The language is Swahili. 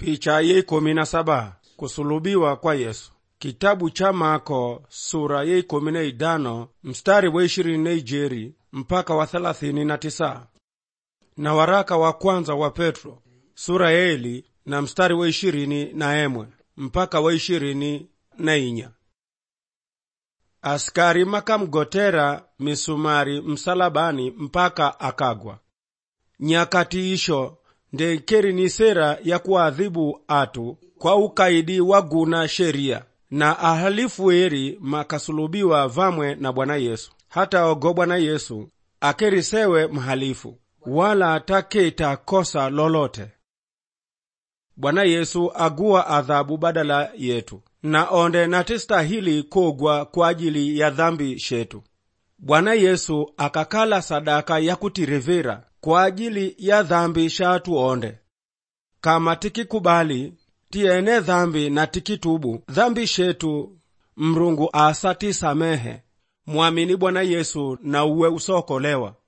Picha ye ikumi na saba kusulubiwa kwa Yesu. Kitabu cha Mako sura ye ikumi na idano mstari wa ishirini na ijeri mpaka wa thelathini na tisa na waraka wa kwanza wa Petro sura ya eli na mstari wa ishirini na emwe mpaka wa ishirini na inya askari makamgotera misumari msalabani mpaka akagwa nyakati isho ndekeri ni sera ya kuadhibu atu kwa ukaidi wa guna sheria na ahalifu eri makasulubiwa vamwe na Bwana Yesu hata ogo Bwana Yesu akerisewe mhalifu wala ataketa kosa lolote. Bwana Yesu aguwa adhabu badala yetu na onde natistahili kogwa kwa ajili ya dhambi shetu. Bwana Yesu akakala sadaka ya kutirivira kwa ajili ya dhambi shatu onde. Kama tikikubali tiene dhambi na tikitubu dhambi shetu, Mrungu asatisamehe. Mwamini Bwana Yesu na uwe usokolewa.